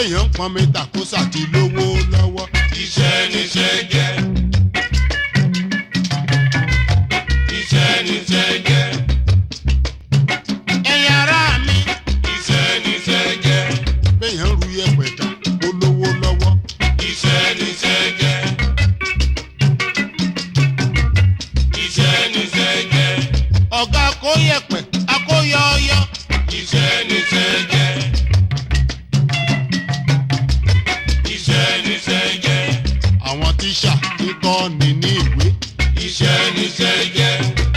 béèyàn ń pọn mi tàkósà ti lówó lọ́wọ́. Iṣẹ́ níṣẹ́ jẹ́. Iṣẹ́ níṣẹ́ jẹ́. ẹ̀yin ará mi Iṣẹ́ níṣẹ́ jẹ́. béèyàn ń ru yẹ̀pẹ̀ tà kó lówó lọ́wọ́. Iṣẹ́ níṣẹ́ jẹ́. Iṣẹ́ níṣẹ́ jẹ́. ọ̀gá kó yẹ̀pẹ̀ akóyọ ọyọ. Iṣẹ́ níṣẹ́ jẹ́. Iṣẹ́ níṣẹ́ jẹ́. àwọn tíṣà ń kọ́ ni ní ìwé. Iṣẹ́ níṣẹ́ jẹ́.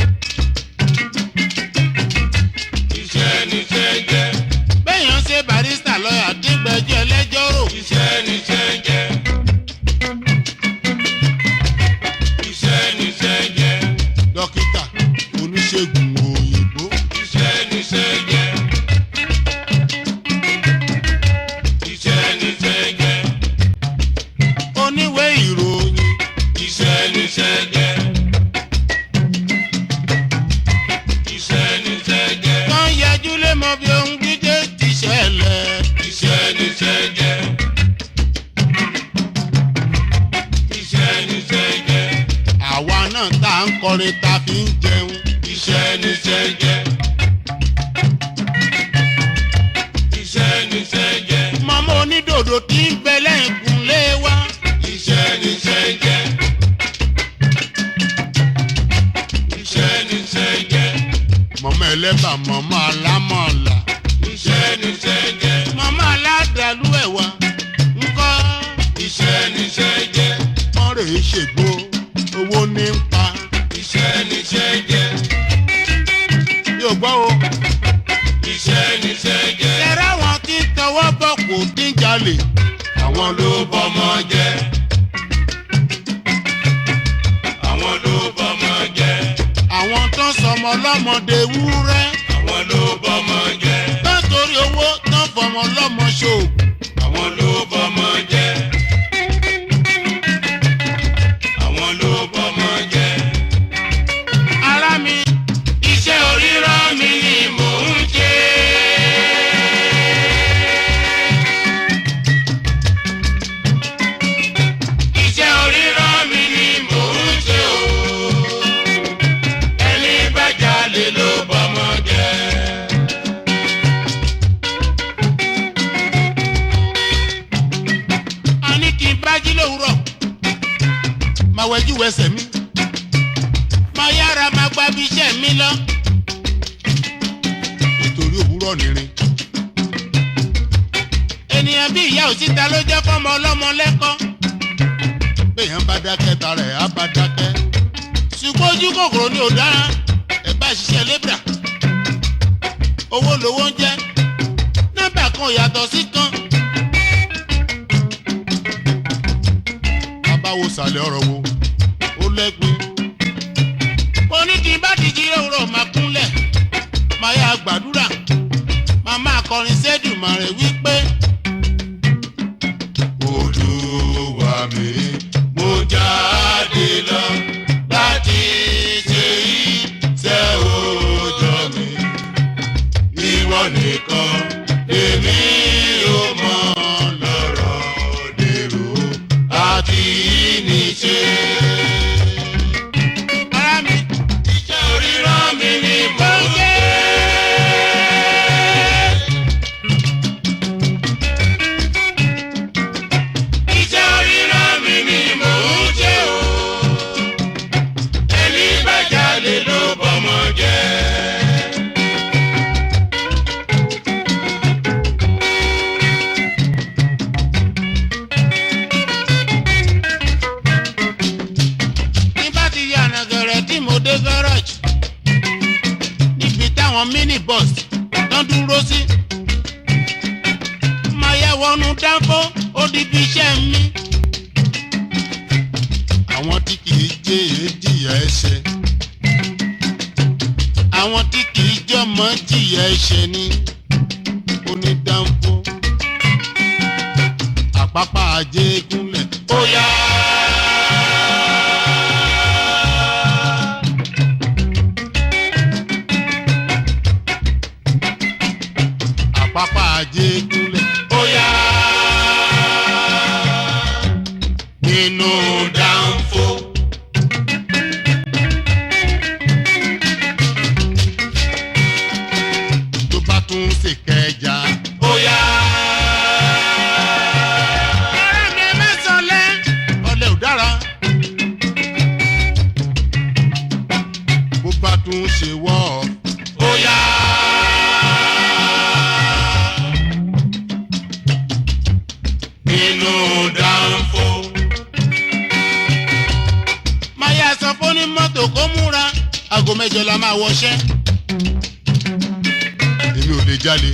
Iṣẹ́ níṣẹ́ jẹ́. béèyàn ṣe barista lọ́yà dígbẹ́jọ́ ẹlẹ́jọ́ rò. Iṣẹ́ níṣẹ́ jẹ́. Iṣẹ́ níṣẹ́ jẹ́. dókítà oníṣègùn òyìnbó. Iṣẹ́ níṣẹ́ jẹ́. Iṣẹ́ níṣẹ́ jẹ́. oníwèé ìròyìn. Iṣẹ́ níṣẹ́ jẹ́. Iṣẹ́ níṣẹ́ jẹ́. kan yẹjú lé mọ bí ohun gígé ti ṣẹlẹ̀. Iṣẹ́ níṣẹ́ jẹ́. Iṣẹ́ níṣẹ́ jẹ́. àwa náà tá à ń kọrin ta fi ń jẹun. Iṣẹ́ níṣẹ́ jẹ́. Iṣẹ́ níṣẹ́ jẹ́. mọ́mọ́ onídòdó tí ń bẹ lẹ́yìn kúnlé wa. Iṣẹ́ níṣẹ́ jẹ́. Iṣẹ́ níṣẹ́ jẹ́. mọ́mọ́ ẹlẹ́bà mọ́mọ́ alámọ̀ọ́lá. Iṣẹ́ níṣẹ́ jẹ́. mọ́mọ́ aládàlú ẹ̀wà ńkọ́. Iṣẹ́ níṣẹ́ jẹ́. wọ́n rè é ṣègbó owó ní ń pa. Iṣẹ́ níṣẹ́ jẹ́. yóò gbọ́ o. Iṣẹ́ níṣẹ́ jẹ́. ṣẹ̀rẹ̀ àwọn tí ń tọwọ́ bọ̀ kò tí ń jalè. Àwọn ló bọ́mọ jẹ́. Àwọn ló bọ́mọ jẹ́. àwọn tó ń sọmọ ọlọ́mọdé wúrẹ́. Àwọn ló bọ́mọ jẹ́. tó ń torí owó tó ń fọmọ ọlọ́mọ ṣòògùn. Àwọn ló bọ́mọ jẹ́. Àwọn ló bọ́mọ jẹ́. ara mi Iṣẹ́ orírọ́ mi ni mò ń ṣe. Iṣẹ́ orírọ́ mi ni mò ń ṣe o. Ẹni bá jalè ló bọ́mọ jẹ́. a ní kí n bá jí lówùrọ̀. máa wẹjú wẹsẹ̀ mi. máa yára máa gba bí iṣẹ́ mi lọ. nítorí òwúrọ̀ nìrin. ènìyàn bí ìyá òsíta ló jẹ́ fọ́mọ ọlọ́mọ lẹ́kọ́. béèyàn bá dákẹ́ tara ẹ̀ á bá dákẹ́. ṣùgbọ́n ojú kòkòrò ni ò dára. ẹ bá ṣiṣẹ́ lébra. owó lowó ń jẹ́. nọ́mbà kan ò yàtọ̀ sí kan. báwo sàlẹ̀ ọ̀rọ̀ wo ó lẹ́gbin. mo ní kí n bá dìjì òwúrọ̀ máa kúnlẹ̀ máa yá gbàdúrà máa máa kọrin sẹ́dùmarè wípé. Olúwa mi, mo jáde lọ láti ṣe iṣẹ́ òòjọ́ mi. Ìwọ nìkan lèmi ò mọ̀ lọ́rọ̀ dèrò àti níṣe. ara mi Iṣẹ́ orírán mi ni mò ń ṣe. Iṣẹ́ orírán mi ni mò ń ṣe o. Ẹni bá jalè ló bọ́mọ jẹ́. ní bá ti yà nàgẹ̀rẹ̀ tí mo dé gáràjì níbi táwọn minibus tán dúró sí. máa yẹ wọnú dánfó ó di bí iṣẹ́ mi. àwọn tí kì í jẹ́ èéjìyà ẹ̀ṣẹ̀. àwọn tí kì í jọmọ jìyà ẹ̀ṣẹ̀ ni onídàáfó. àpápá ajé gúnlẹ̀ ó yá. àpápá ajé gúnlẹ̀ ó yá. nínú dánfó. tó bá tún ṣe kẹjà. Bóyá ọ̀rẹ́ mi mẹ́sàn-án lẹ́ ọ̀lẹ́ ò dára. bó bá tún ṣe wọ́ ọ. bóyá. Nínú dánfó. máa yá sọ fún ní mọ́tò kó múra aago mẹ́jọ la máa wọṣẹ́. èmi ò lè jalè.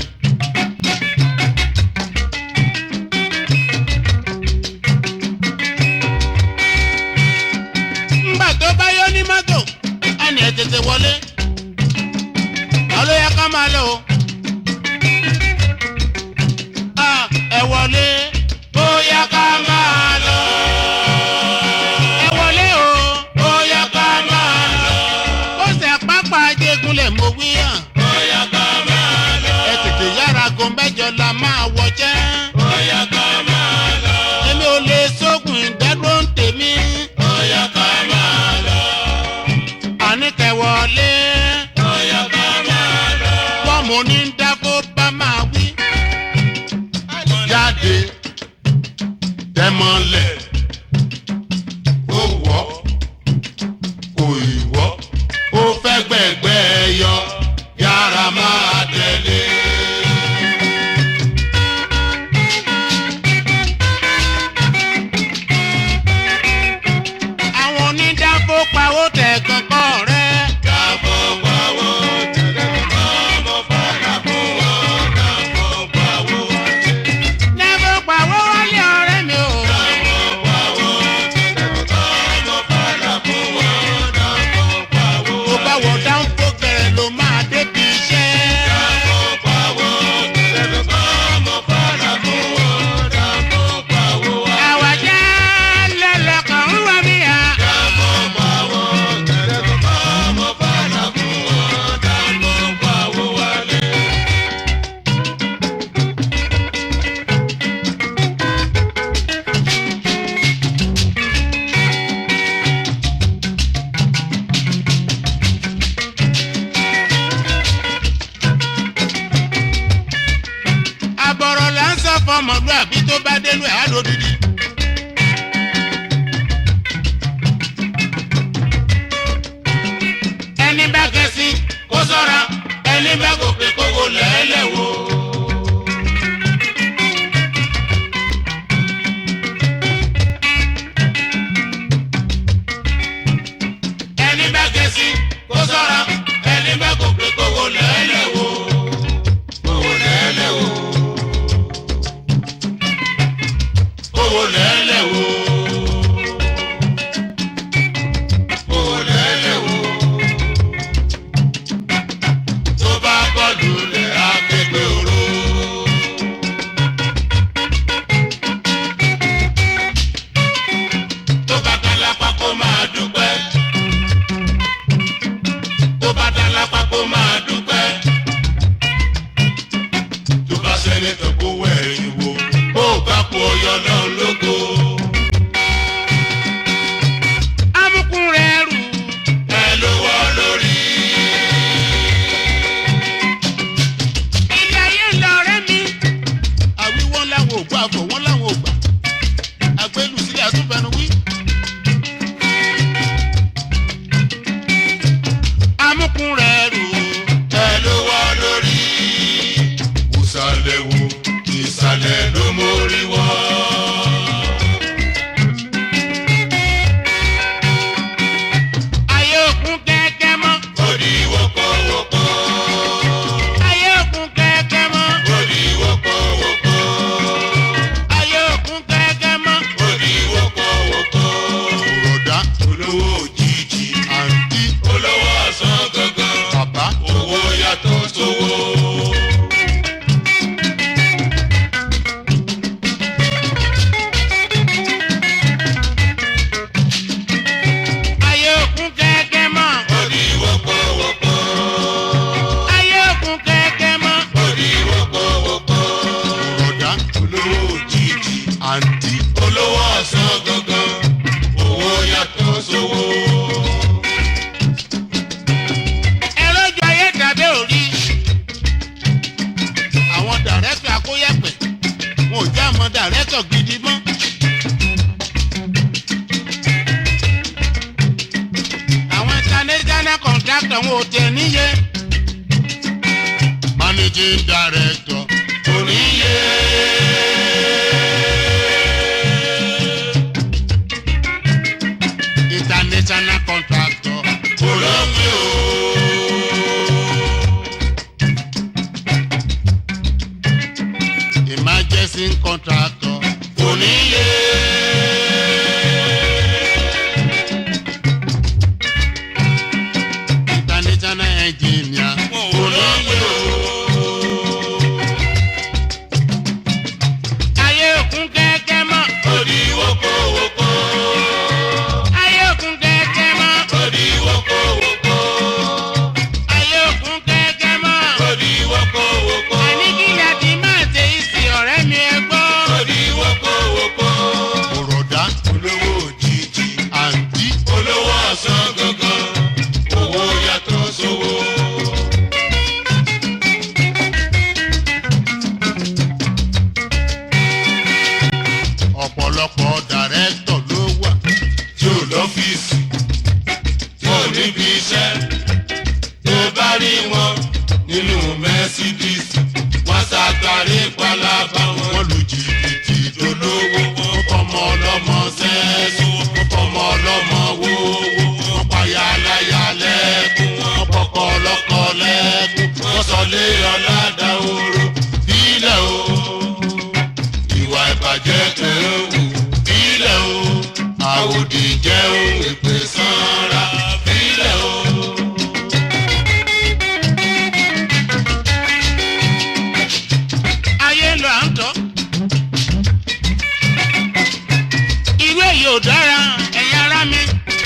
ńgbà tó bá yọ ní mọ́tò á ní ẹ tètè wọlé. àlọ́ yẹ ká máa lọ o. Ah, ẹ wọlé. Bóyá ká máa lọ. ẹ wọlé o. Bóyá ká máa lọ. ó ṣe pápá ajégúnlẹ̀ mo wí hàn. Bóyá ká máa lọ. ẹ tètè yára go mẹ́jọ la máa wọjẹ́. Bóyá ká máa lọ. èmi ò lè sógun ìdádúró ń tèmi. Bóyá ká máa lọ. àníkẹ́ wọlé. Bóyá ká máa lọ. wọ́n mo ní ń dákó bá máa wí. jáde tẹ́mọ́lẹ̀ ó wọ́ kò ì wọ́ ó fẹ́ gbẹ̀gbẹ́ yọ yára máa tẹ̀lé. àwọn onídàáfó pawó tẹ̀ kankan rẹ̀. Dàbọ̀ pawó tẹ̀lé ọmọ fara fún wọn. Dàbọ̀ pawó Never pawó wálé ọ̀rẹ́ mi o. Dàbọ̀ pawó tẹ̀lé ọmọ fara fún wọn. Dàbọ̀ pawó tó bá wọ dáńfó gẹ̀rẹ́ ló máa débi iṣẹ́. Dàbọ̀ pawó tẹ̀lé ọmọ fara fún wọn. Dàbọ̀ pawó àwàjá lẹ́lẹ́kàn ń wá mi à. Dàbọ̀ pawó tẹ̀lé ọmọ fara fún wọn. Dàbọ̀ pawó wálé. àbọ̀rọ̀ là ń sọ fọmọlúàbí tó bá dénú ẹ̀ á lò dídí. ẹni bá kẹsí kó sọ́ra ẹni bá gòkè kówó lẹ́lẹ̀ wò. ẹni bá kẹsí kó sọ́ra ẹni bá gòkè kówó lẹ́lẹ̀ wò. Owó lẹ́lẹ̀ wo. Owó lẹ́lẹ̀ wo. Owó lẹ́lẹ̀ wo. Tó bá gbọ́dù lẹ̀ akégbé oró. Tó bá dá lápá kó máa dúpẹ́. Tó bá dá lápá kó máa dúpẹ́ tó bá sẹ́ni tó kó wẹ̀yìn wo bó o bá kó ọyọ náà lógo. amúkún rẹ̀ rù. ẹ ló wọ́ lórí. ilé ayé ń lọ ọ̀rẹ́ mi. àwí wọn láwọn ò gbà fọ wọn láwọn ò gbà. àgbélù sílẹ̀ àtúnfẹ́nu wí. amúkún rẹ̀ rù. ẹ ló wọ́ lórí. ìsàlẹ̀ wo ìsàlẹ̀ ló mórí wọ́. ayé òkun kẹ́kẹ́ mọ́. ó di wọ́pọ̀wọ́pọ̀. ayé òkun kẹ́kẹ́ mọ́. ó di wọ́pọ̀wọ́pọ̀. ayé òkun kẹ́kẹ́ mọ́. ó di wọ́pọ̀wọ́pọ̀. òròdá olówó òjijì. àǹtí olówó ọ̀sán gangan. bàbá owó yàtọ̀ sówó. ayé òkun kẹ́kẹ́ mọ́. ó di wọ́pọ̀wọ́pọ̀. ayé òkun kẹ́kẹ́ mọ́. ó di wọ́pọ̀wọ́pọ̀. òròdá olówó òjijì. àǹtí olówó ọ̀sán gangan. kó yẹ̀pẹ̀ wọn ò já mọ́ dàrẹ́tọ̀ gidi mọ́. àwọn international contractor wọn ò tẹ̀ níye. managing director kò níye. international contractor kò lómi o. emergency contractor kò níye. international engineer kò lómi o. ayé òkun kẹ́kẹ́ mọ́. Odi woko woko, ayé òkun kẹ́kẹ́ mọ́. odi woko woko, ayé òkun kẹ́kẹ́ mọ́. odi woko woko, àní kí ni a ti máa ṣe ìsìn ọ̀rẹ́ mi ẹ gbọ́. odi woko woko. òròdá Olówó òjijì, àǹtí olówó ọ̀sán gangan, owó yàtọ̀ sówó. ọ̀pọ̀lọpọ̀ dàrẹ́tọ̀ ló wà. tí ò lọ́fíìsì tí ò níbi iṣẹ́ tó bá rí wọn nínú Mercedes wọ́n ṣàtàrí palaba wọn wọ́n lu jìbìtì dolówó wọn fọmọ ọlọ́mọ sẹ́ẹ̀sì wọn fọmọ ọlọ́mọ wówó wọn payá aláya lẹ́kùn wọn pọkọ ọlọ́kọ lẹ́kùn wọn sọlé ọ̀làdà oró bílẹ̀ o ìwà ìbàjẹ́ kan wù bílẹ̀ o àwòdì jẹ́ ohun èpè sanra bílẹ̀ o. ayé lọ à ń tọ́. irú èyí ò dára ẹ̀yin ará mi.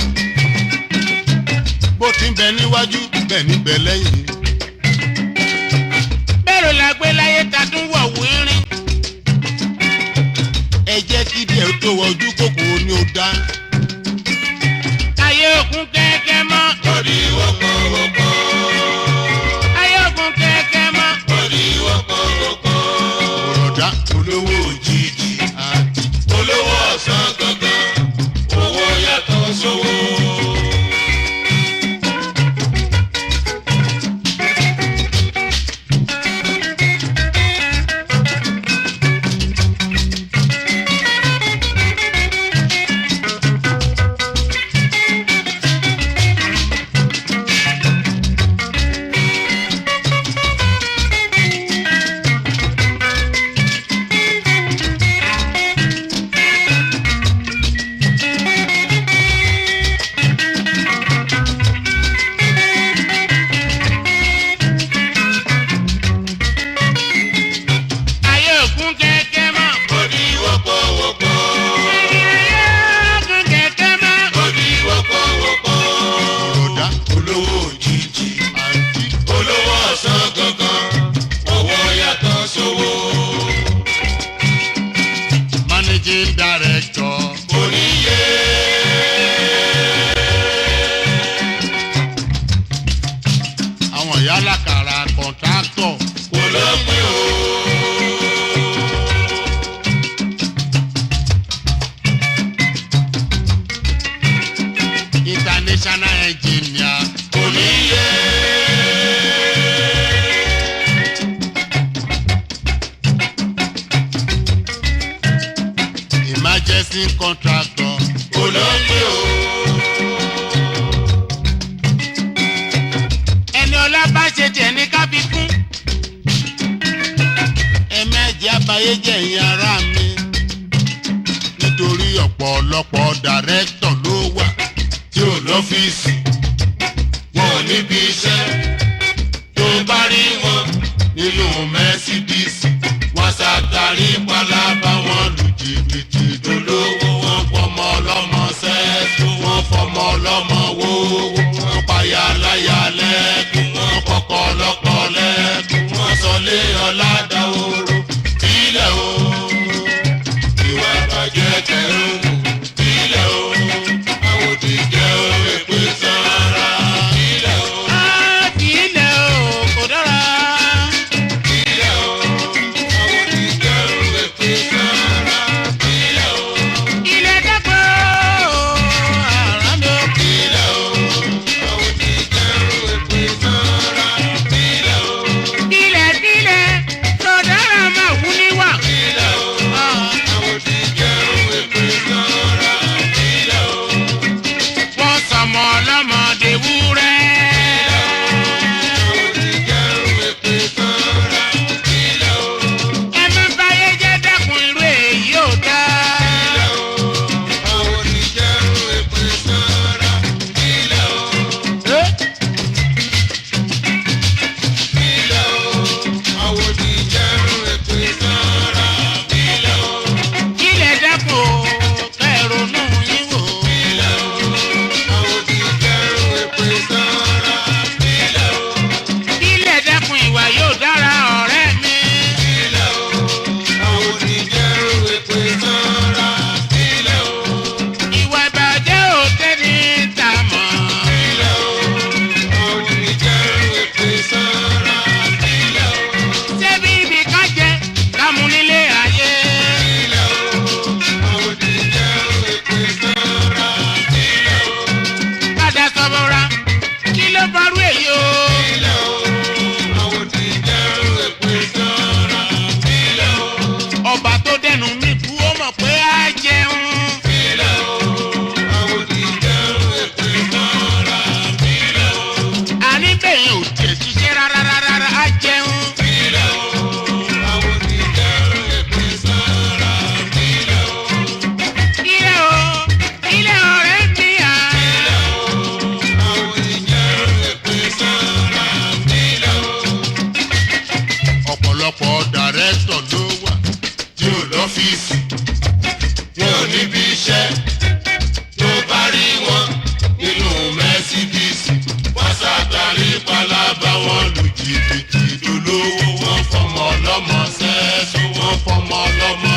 bó ti ń bẹ níwájú bẹ́ẹ̀ ní bẹ lẹ́yìn. bẹ́ẹ̀rù la gbé láyé ta tún wọ̀ wírín. ẹ jẹ́ kí díẹ̀ tó wọ ojú kòkòrò ni ó dá. ayé òkun kẹ́kẹ́ mọ́. Odi wọ́pọ̀ wọ́pọ̀, ayé òkun kẹ́kẹ́ mọ́. odi wọ́pọ̀ wọ́pọ̀, òròdá olówó òjijì, àti olówó ọ̀sán gangan, owó yàtọ̀ sówó. ayé òkun kẹ́kẹ́ mọ́. Odi wọ́pọ̀ wọ́pọ̀, ayé òkun kẹ́kẹ́ mọ́. odi wọ́pọ̀ wọ́pọ̀, òròdá olówó òjijì, àti olówó ọ̀sán gangan, owó yàtọ̀ sówó. managing director. Oníyé. àwọn ìyá alákàrà kọ̀ǹtráktọ̀ kò lọ́pẹ́ o. international engineer kò ní yé. emergency contractor kò lọ́pẹ́ o. ẹni ọlá bá ṣe tiẹ̀ ní ká fi kún. ẹ̀mẹ́jì abayé jẹ́ ìyẹn ara mi nítorí ọ̀pọ̀lọpọ̀ dàrẹ́tọ̀ ló wà tí ò lọ́fíìsì wọn ò níbi iṣẹ́ tó bá rí wọn nínú Mercedes wọn ṣàtàrí pálábá wọn lù jìbìtì dolówó wọn fọmọ ọlọ́mọ sẹ́ẹ̀sì wọn fọmọ ọlọ́mọ wówó wọn payá láyà lẹ́kùn wọn kọ́kọ́ ọlọ́kọ lẹ́kùn wọn sọlé ọ̀làdà oró bílẹ̀ o ìwà ìbàjẹ́ kẹrùn bílẹ̀ o àwòdì jẹ́ òwe pé sára bílẹ̀ o á fi ilẹ̀ o kò dára. bílẹ̀ o àwòdì ọ̀dọ̀ dàrẹ́tọ̀ ló wà. tí ò lọ́fíìsì wọn ò níbi iṣẹ́ tó bá rí wọn nínú mẹ́sídíìsì wọ́n ṣàtàrí pálábá wọn lu jìbìtì dolówó wọn fọmọ ọlọ́mọ sẹ́ẹ̀sì wọn fọmọ ọlọ́mọ